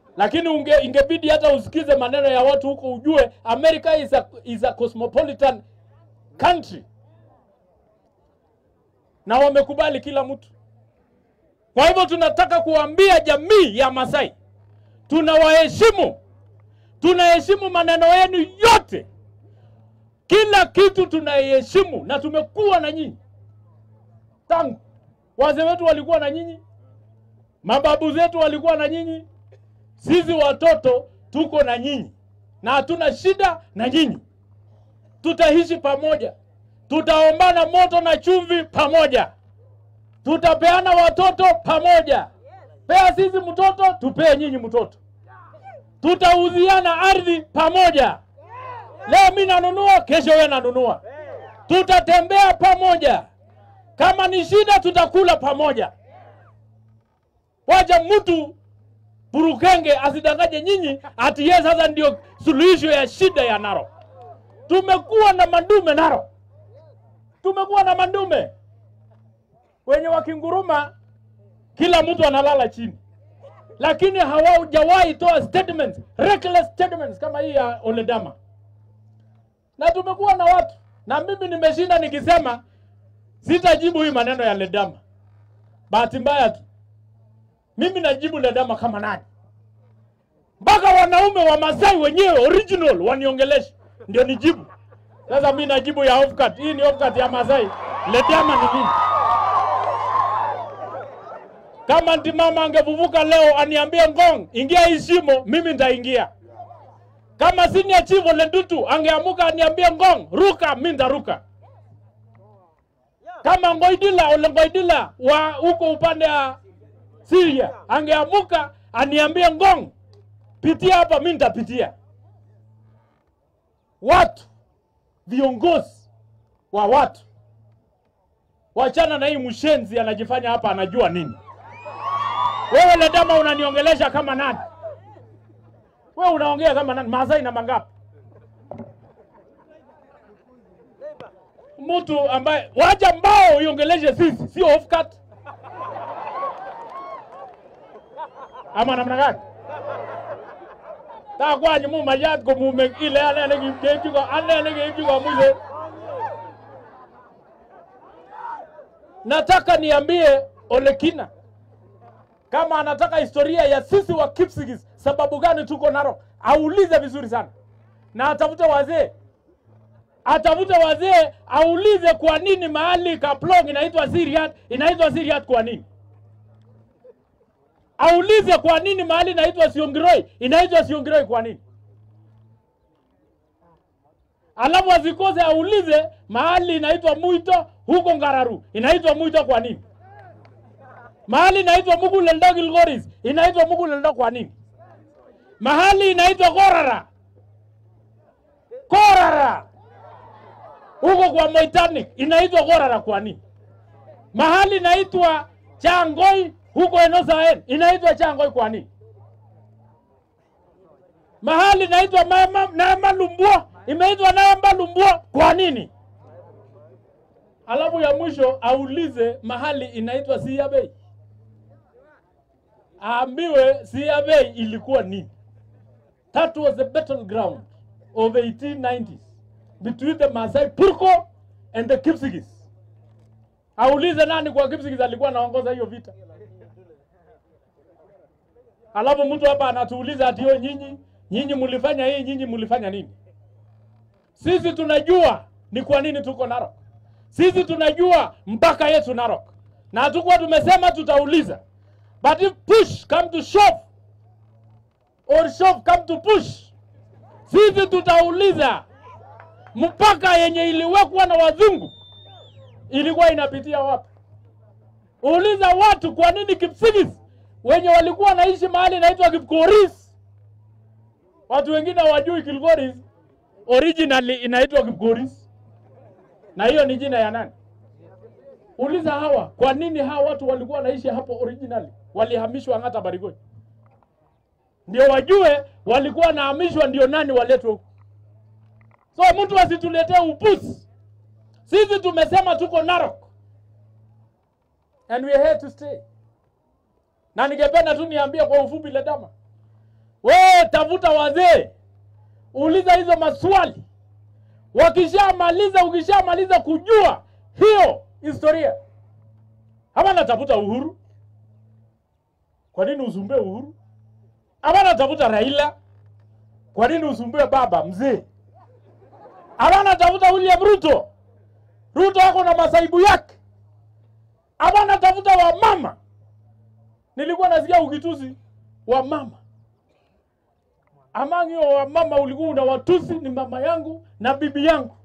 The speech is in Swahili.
lakini unge, ingebidi hata usikize maneno ya watu huko ujue America is a, is a cosmopolitan country na wamekubali kila mtu. Kwa hivyo tunataka kuambia jamii ya Masai tunawaheshimu, tunaheshimu maneno yenu yote, kila kitu tunaiheshimu, na tumekuwa na nyinyi tangu wazee wetu walikuwa na nyinyi, mababu zetu walikuwa na nyinyi, sisi watoto tuko na nyinyi na hatuna shida na nyinyi. Tutaishi pamoja, tutaombana moto na chumvi pamoja, tutapeana watoto pamoja. Pea sisi mtoto, tupee nyinyi mtoto, tutauziana ardhi pamoja. Leo mi nanunua, kesho wewe nanunua, tutatembea pamoja. Kama ni shida, tutakula pamoja. Wacha mtu Burukenge asidanganye nyinyi ati yeye sasa ndio suluhisho ya shida ya Narok. Tumekuwa na mandume Narok, tumekuwa na mandume wenye wakinguruma, kila mtu analala chini, lakini hawajawahi toa statements, reckless statements kama hii ya Oledama. Na tumekuwa na watu, na mimi nimeshinda nikisema sitajibu hii maneno ya Ledama. Bahati mbaya tu mimi najibu Ledama kama nani? Mpaka wanaume wa Masai wenyewe original waniongelesha ndio nijibu. Sasa mi najibu ya offcut. Hii ni offcut ya Masai. Ledama ni nini? Kama ntimama angevuvuka leo aniambie Ngong, ingia hii shimo, mimi nitaingia. Kama senior chief Ole Ntutu angeamuka aniambie Ngong, ruka, mimi nitaruka. Kama Ngoidila Ole Ngoidila wa huko upande wa Syria angeamuka aniambie Ngong, pitia hapa, mimi nitapitia. Watu viongozi wa watu, wachana na hii mshenzi anajifanya hapa anajua nini. Wewe Ledama unaniongelesha kama nani? Wewe unaongea kama nani? Masai na mangapi? Mtu ambaye waja mbao iongeleshe sisi, sio offcut ama namna gani? Ta kwanyi mu mayat ko mume ile ale ne kipkechi ko ale ne kipkechi ko mwisho. Nataka niambie Olekina kama anataka historia ya sisi wa Kipsigis, sababu gani tuko Narok, aulize vizuri sana na atafute wazee, atafute wazee, aulize kwa nini mahali Kaplong inaitwa Siriat, inaitwa Siriat kwa nini? Aulize kwa nini mahali inaitwa Siongiroi, inaitwa Siongiroi kwa nini? Alafu asikose aulize mahali inaitwa Muito huko Ngararu, inaitwa Muito kwa nini? Mahali inaitwa Muguleldo Gilgoris inaitwa Muguleldo kwa nini? Mahali inaitwa Korara, Korara huko kwa Moitanic inaitwa Korara kwa nini? Mahali inaitwa Changoi huko Enosaen inaitwa Changoi kwa nini? Mahali inaitwa Nama Lumbwa imeitwa Nama Lumbwa kwa nini? Alafu ya mwisho aulize mahali inaitwa Siabei aambiwe Siabei ilikuwa nini. That was the battleground of 1890s between the Masai Purko and the Kipsigis. Aulize nani kwa Kipsigis alikuwa anaongoza hiyo vita. Alafu mtu hapa anatuuliza ati yo, nyinyi nyinyi mlifanya hii, nyinyi mlifanya nini? Sisi tunajua ni kwa nini tuko Narok. Sisi tunajua mpaka yetu Narok, na hatukuwa tumesema tutauliza But if push come to shove or shove come to push, sisi tutauliza mpaka yenye iliwekwa na wazungu ilikuwa inapitia wapi? Uliza watu kwa nini Kipsigis wenye walikuwa wanaishi mahali inaitwa Kipkoris, watu wengine hawajui Kilgoris originally inaitwa Kipkoris, na hiyo ni jina ya nani? Uliza hawa kwa nini hawa watu walikuwa wanaishi hapo originally, walihamishwa Ng'ata Barigoi, ndio wajue walikuwa wanahamishwa, ndio nani waletwe huku. So mtu asituletee upuzi. Sisi tumesema tuko Narok and we are here to stay. Na ningependa tu niambie kwa ufupi Ledama, wewe tafuta wazee, uliza hizo maswali. Wakishamaliza, ukishamaliza kujua hiyo historia, ama natafuta Uhuru. Kwa nini usumbue Uhuru? Ama natafuta Raila. Kwa nini usumbue baba mzee? Ama natafuta William Ruto. Ruto ako na masaibu yake. Ama natafuta wamama. Nilikuwa nasikia ukitusi wamama. Among hiyo wamama ulikuwa una watusi ni mama yangu na bibi yangu.